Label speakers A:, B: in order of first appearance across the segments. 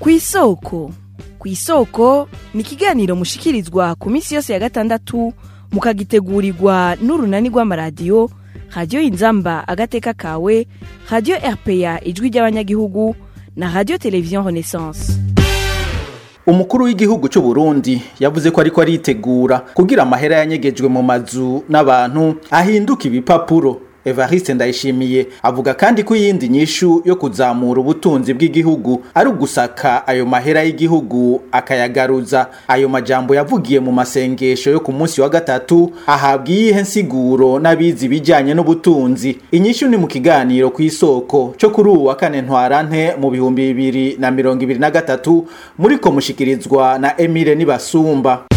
A: ku isoko ku isoko ni ikiganiro mushikirizwa ku minsi yose ya gatandatu mukagitegurirwa n'urunani rw'amaradiyo radiyo inzamba agateka kawe radiyo rpa ijwi ry'abanyagihugu na radiyo televiziyo renaissance
B: umukuru w'igihugu cy'u Burundi yavuze ko ariko aritegura kugira amahera yanyegejwe mu mazu n'abantu ahinduka ibipapuro Evariste Ndayishimiye avuga kandi ko iyindi nyishu yo kuzamura ubutunzi bw'igihugu ari ugusaka ayo mahera y'igihugu akayagaruza ayo majambo yavugiye mu masengesho yo ku munsi wa gatatu ahabwa iyihe nsiguro n'abizi ibijyanye n'ubutunzi inyishu ni mu kiganiro ku isoko cyo kuri ubu wa kane ntwarante mu bihumbi bibiri na mirongo ibiri na gatatu muri ko mushikirizwa na Emile Nibasumba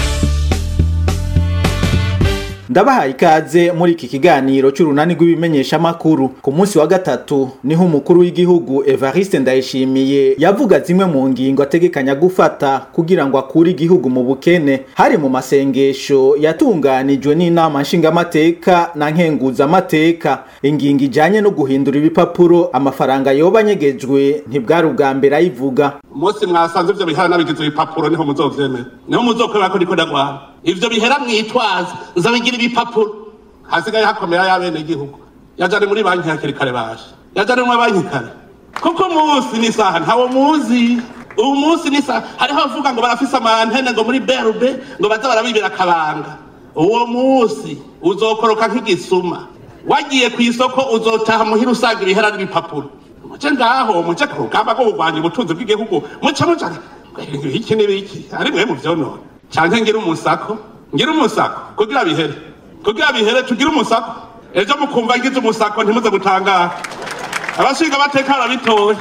B: ndabahaye ikaze muri iki kiganiro cy'urunani rw'ibimenyeshamakuru ku munsi wa gatatu niho umukuru w'igihugu Evariste Ndayishimiye yavuga zimwe mu ngingo ategekanya gufata kugira ngo akure igihugu mu bukene hari mu masengesho yatunganijwe n'inama nshingamateka na nkenguzamateka ingingo ijanye no guhindura ibipapuro amafaranga yoba anyegejwe ntibwari ubwa mbere ayivuga
C: umunsi mwasanze ivyo bihara n'abigize ibipapuro niho muzovyemera niho muzokorera ko niko ndagwana ivyo bihera mwitwaza nzabigira ibipapuro hasigaye hakomera y'abene gihugu yajane muri banki hakiri kare baje yajane muri banki kare kuko umunsi n'isaha ntawo muzi ubu munsi n'isaha hariho abavuga ngo barafise amantene ngo muri berube ngo baza barabibira akabanga uwo munsi uzokoroka nk'igisuma wagiye ku isoko uzotaha muhira usanga ibihera n'ibipapuro muce ngaho muce ku rugamba rwo kurwanya ubutunzi bw'igihugu muce muce iki n'ibiki ari mwe mu vyonona canke ngira umusako ngira umusako kugira bihere kugira bihere tugire umusako ejo mukumva ngize umusako ntimuze gutangara abashinga amateka barabitoye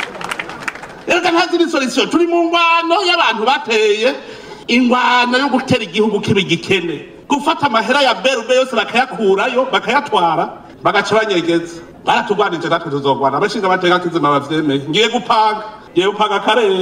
C: reka ntaziri solution turi mu ngwano y'abantu bateye ingwano yo gutera igihugu kiba igikene gufata amahera ya berube yose bakayakurayo bakayatwara bagaca banyegeza baratugwanije natwe tuzogwana abashinga amateka kizima bavyemeye ngiye gupanga ngiye gupanga akarere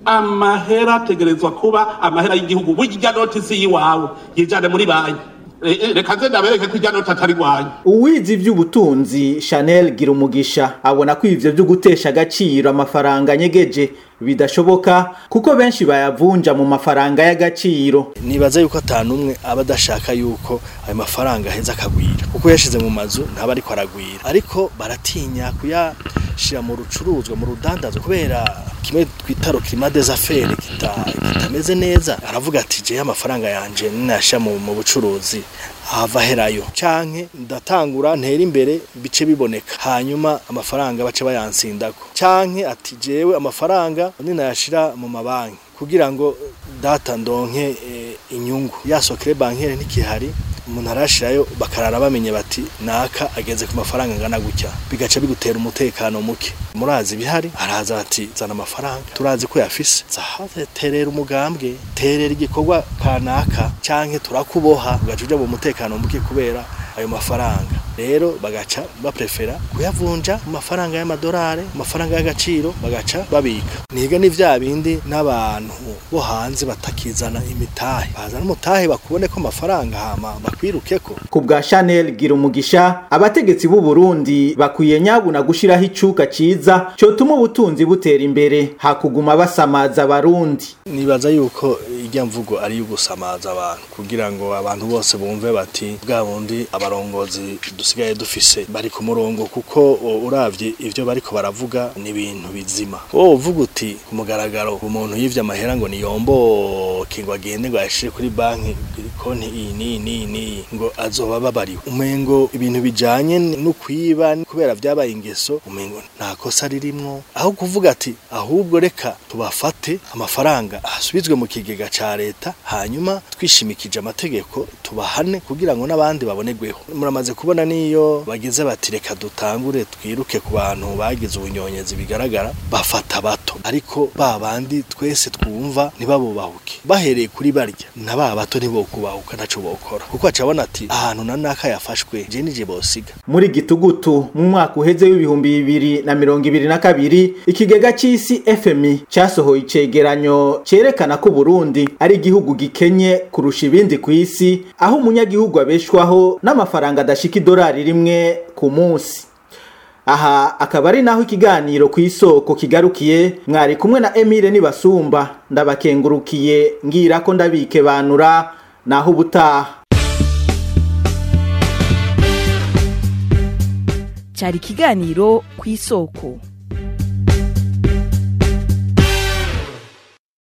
C: amahera ategerezwa kuba amahera y'igihugu burya notisi y'iwawe yijane muri banki reka nze ndabereke ko ijya noti atari rwanyu
B: uwizi ivy'ubutunzi Chanel Girumugisha abona ko ivyo vyo gutesha agaciro amafaranga anyegeje bidashoboka kuko benshi bayavunja mu mafaranga y'agaciro
D: nibaza yuko atanumwe aba adashaka yuko ayo mafaranga aheza akagwira kuko yashize mu mazu ntaba ariko aragwira ariko baratinya kuyashira mu rucuruzwa mu rudandazo kubera kimwe twita rokima des affaires kitameze neza aravuga ati je amafaranga yanje ninasha mu, mu bucuruzi hava herayo canke ndatangura ntera imbere bice biboneka hanyuma amafaranga bace bayansindako canke ati jewe amafaranga ninayashira mu mabanki kugira ngo data ndonke e, inyungu yasokere bankere ntikihari umuntu arashirayo bakarara bamenye bati naka ageze ku mafaranga angana gutya bigaca bigutera umutekano muke murazi bihari araza ati zana amafaranga turazi ko yafise zahaze terera umugambwe terera igikorwa kanaka canke turakuboha ugaca uja mu mutekano muke kubera ayo mafaranga rero bagaca baprefera kuyavunja mu mafaranga y'amadolari amafaranga y'agaciro bagaca babika niga ni vya bindi n'abantu bo hanze batakizana imitahe bazana umutahe bakubone ko amafaranga hama bakwirukeko
B: ku bwa Chanel Girumugisha abategetsi b'u Burundi bakwiye nyabuna gushiraho icuka ciza cotuma ubutunzi butera imbere hakuguma basamaza abarundi
D: nibaza yuko irya mvugo ari yo gusamaza abantu kugira ngo abantu bose bumve bati bwa bundi abarongozi dusigaye dufise bari ku murongo kuko uravye ivyo bariko baravuga ni ibintu bizima wowe uvuga uti ku mugaragaro umuntu yivye amahera ngo niyomboke ngo agende ngo ayashire kuri banki konti iyi n'iyi n'iyi n'iyi ngo azoba babariwe umengo ibintu bijanye no kwiba kubera vyabaye ingeso umengo nta kosa ririmwo aho kuvuga ati ahubwo reka tubafate amafaranga asubizwe mu kigega ca leta hanyuma twishimikije amategeko tubahane kugira ngo n'abandi babonerweho muramaze kubona niyo bagize bati reka dutangure twiruke ku bantu bagize ubunyonyezi bigaragara bafata bato ariko ba bandi twese twumva ntibabubahuke bahereye kuri barya na ba bato ntibokubahuka ntaco bokora kuko acabona ati ahantu na naka yafashwe je nije bosiga
B: muri gitugutu mu mwaka uheze w'ibihumbi bibiri na mirongo ibiri na kabiri ikigega c'isi FMI casohoye icegeranyo cerekana ko Burundi ari igihugu gikenye kurusha ibindi ku isi aho umunyagihugu abeshwaho n'amafaranga adashika idolari rimwe ku munsi aha akaba ari naho ikiganiro ku isoko kigarukiye mwari kumwe na Emile Nibasumba ndabakengurukiye ngira ko ndabike banura naho ubutaha
A: cyari ikiganiro ku isoko